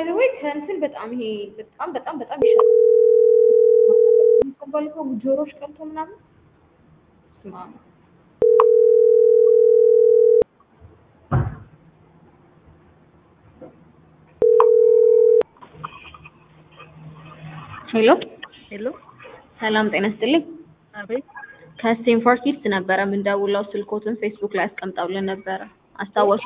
ባይ ዘ ወይ ከእንትን በጣም ይሄ በጣም በጣም በጣም ይሻላል። ባለፈው ጆሮሽ ቀልቶ ምናምን ስማ ሄሎ ሄሎ ሰላም ጤና ይስጥልኝ። አቤት ከስቴንፎርድ ኪድስ ነበረ የምንደውለው ስልኮትን ፌስቡክ ላይ አስቀምጠውልን ነበረ አስታወሱ?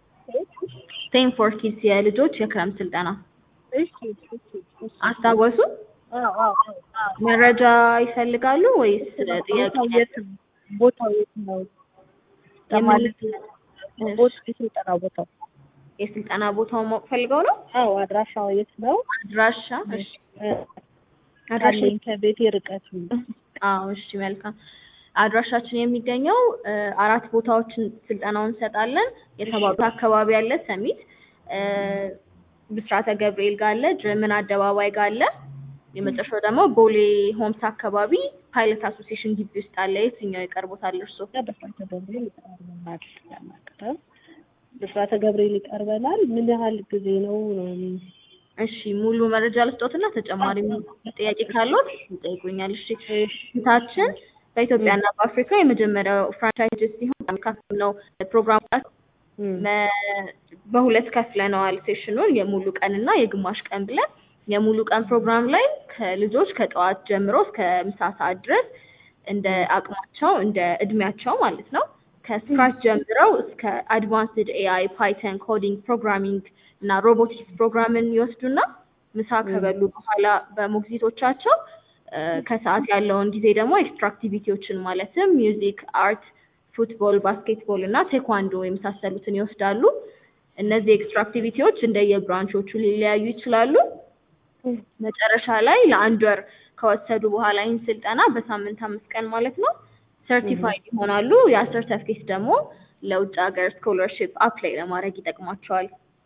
ስቴንፎርድ ኪድስ የልጆች የክረምት ስልጠና እሺ እሺ እሺ አስታወሱ? አዎ አዎ አዎ መረጃ ይፈልጋሉ ወይስ ጥያቄ? ቦታው የት ነው? ቦታው የት ነው? ለማለት ቦታ የስልጠና ቦታው የስልጠና ቦታውን ማወቅ ፈልገው ነው? አዎ አድራሻው የት ነው? አድራሻ እሺ አድራሻ አለኝ ከቤቴ ርቀት ነው። አዎ እሺ መልካም አድራሻችን የሚገኘው እ አራት ቦታዎችን ስልጠናውን እንሰጣለን። የተባሉት አካባቢ አለ ሰሚት እ ብስራተ ገብርኤል ጋር አለ፣ ጀርመን አደባባይ ጋር አለ። የመጨረሻው ደግሞ ቦሌ ሆምስ አካባቢ ፓይለት አሶሲዬሽን ግቢ ውስጥ አለ። የትኛው ይቀርቦታል እርስዎ? ብስራተ ገብርኤል ይቀርበናል ለማቅረብ ብስራተ ገብርኤል ይቀርበናል። ምን ያህል ጊዜ ነው ነው? እሺ ሙሉ መረጃ ልስጦትና ተጨማሪ ጥያቄ ካለዎት ይጠይቁኛል። እሺ ፊታችን በኢትዮጵያና በአፍሪካ የመጀመሪያው ፍራንቻይዝ ሲሆን መካከል ነው ፕሮግራም መ- በሁለት ከፍለነዋል ሴሽኑን የሙሉ ቀን እና የግማሽ ቀን ብለን የሙሉ ቀን ፕሮግራም ላይ ከልጆች ከጠዋት ጀምሮ እስከ ምሳ ሰዓት ድረስ እንደ አቅማቸው እንደ እድሜያቸው ማለት ነው ከስክራች ጀምረው እስከ አድቫንስድ ኤአይ ፓይተን ኮዲንግ ፕሮግራሚንግ እና ሮቦቲክስ ፕሮግራምን ይወስዱና ምሳ ከበሉ በኋላ በሞግዚቶቻቸው እ ከሰዓት ያለውን ጊዜ ደግሞ ኤክስትራ አክቲቪቲዎችን ማለትም ሚውዚክ፣ አርት፣ ፉትቦል፣ ባስኬትቦል እና ቴኳንዶ የመሳሰሉትን ይወስዳሉ። እነዚህ ኤክስትራ አክቲቪቲዎች እንደየብራንቾቹ ሊለያዩ ይችላሉ። መጨረሻ ላይ ለአንድ ወር ከወሰዱ በኋላ ይህን ስልጠና በሳምንት አምስት ቀን ማለት ነው ሰርቲፋይድ ይሆናሉ። ያ ሰርተፍኬት ደግሞ ለውጭ ሀገር ስኮለርሺፕ አፕላይ ለማድረግ ይጠቅማቸዋል።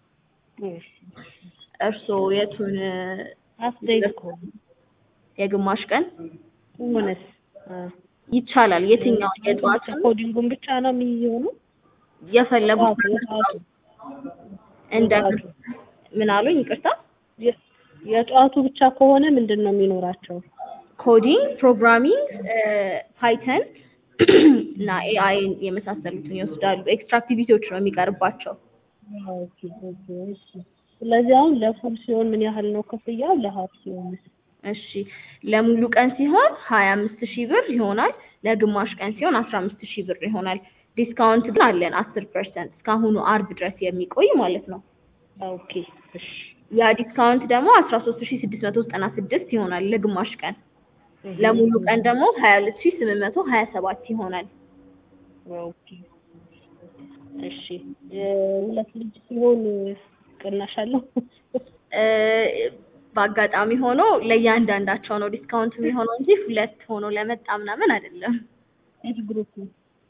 እርስዎ የቱን አስደይት እኮ የግማሽ ቀን ሆነስ ይቻላል? የትኛው የጠዋት ኮዲንጉን ብቻ ነው የሚሆነው? የፈለጉት የጠዋቱ እንደ ምን አሉኝ? ይቅርታ የ- የጠዋቱ ብቻ ከሆነ ምንድን ነው የሚኖራቸው? ኮዲንግ፣ ፕሮግራሚንግ፣ ፓይተን እና ኤአይ የመሳሰሉትን ይወስዳሉ። ኤክስትራ አክቲቪቲዎች ነው የሚቀርባቸው። ኦኬ ኦኬ እሺ። ስለዚህ አሁን ለፉል ሲሆን ምን ያህል ነው ክፍያው? ለሀፍ ሲሆን እሺ ለሙሉ ቀን ሲሆን ሀያ አምስት ሺህ ብር ይሆናል። ለግማሽ ቀን ሲሆን አስራ አምስት ሺህ ብር ይሆናል። ዲስካውንት ግን አለን አስር ፐርሰንት እስካሁኑ አርብ ድረስ የሚቆይ ማለት ነው። ኦኬ እሺ ያ ዲስካውንት ደግሞ አስራ ሶስት ሺህ ስድስት መቶ ዘጠና ስድስት ይሆናል ለግማሽ ቀን። ለሙሉ ቀን ደግሞ ሀያ ሁለት ሺህ ስምንት መቶ ሀያ ሰባት ይሆናል። ኦኬ እሺ የሁለት ልጅ ሲሆን ቅናሽ አለው? እ በአጋጣሚ ሆኖ ለእያንዳንዳቸው ነው ዲስካውንት የሚሆነው እንጂ ሁለት ሆኖ ለመጣ ምናምን አይደለም። ኤጅ ግሩፕ ነው።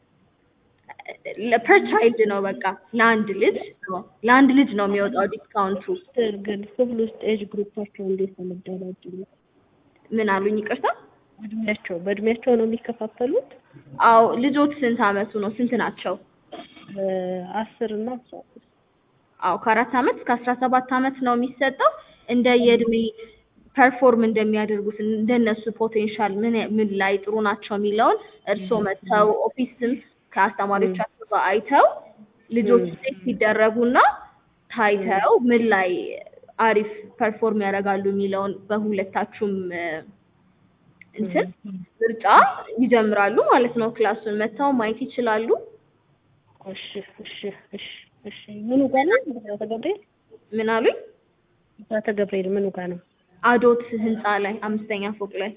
ለፐር ቻይልድ ነው በቃ ለአንድ ልጅ ነው ለአንድ ልጅ ነው የሚወጣው ዲስካውንቱ። ግን ክፍል ውስጥ ኤጅ ግሩፓቸው እንዴት ነው የሚደራጁት? ምን አሉኝ? ይቅርታ። እድሜያቸው በእድሜያቸው ነው የሚከፋፈሉት? አዎ ልጆች ስንት አመቱ ነው? ስንት ናቸው? አስር እና አስራ አምስት አዎ ከአራት አመት እስከ አስራ ሰባት አመት ነው የሚሰጠው። እንደ የእድሜ ፐርፎርም እንደሚያደርጉት እንደነሱ ፖቴንሻል ምን ምን ላይ ጥሩ ናቸው የሚለውን እርስዎ መጥተው ኦፊስም ከአስተማሪዎቻቸው ጋር አይተው ልጆች ሴት ሲደረጉና ታይተው ምን ላይ አሪፍ ፐርፎርም ያደርጋሉ የሚለውን በሁለታችሁም እ እንትን ምርጫ ይጀምራሉ ማለት ነው። ክላሱን መጥተው ማየት ይችላሉ። እሺ እሺ እሺ እሺ ምኑ ጋር ነው? ብስራተ ገብርኤል ምን አሉኝ? ብስራተ ገብርኤል ምኑ ጋር ነው? አዶት ህንፃ ላይ አምስተኛ ፎቅ ላይ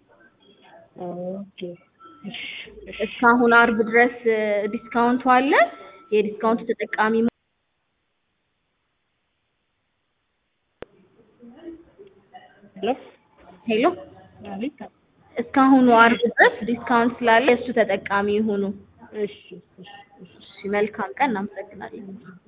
ኦኬ እሺ እሺ እስካሁን አርብ ድረስ እ ዲስካውንቱ አለ። የዲስካውንቱ ተጠቃሚ ሄሎ ሄሎ አቤት እስካሁኑ አርብ ድረስ ዲስካውንት ስላለ እሱ ተጠቃሚ ይሁኑ። እሺ እሺ እሺ መልካም ቀን። እናመሰግናለን።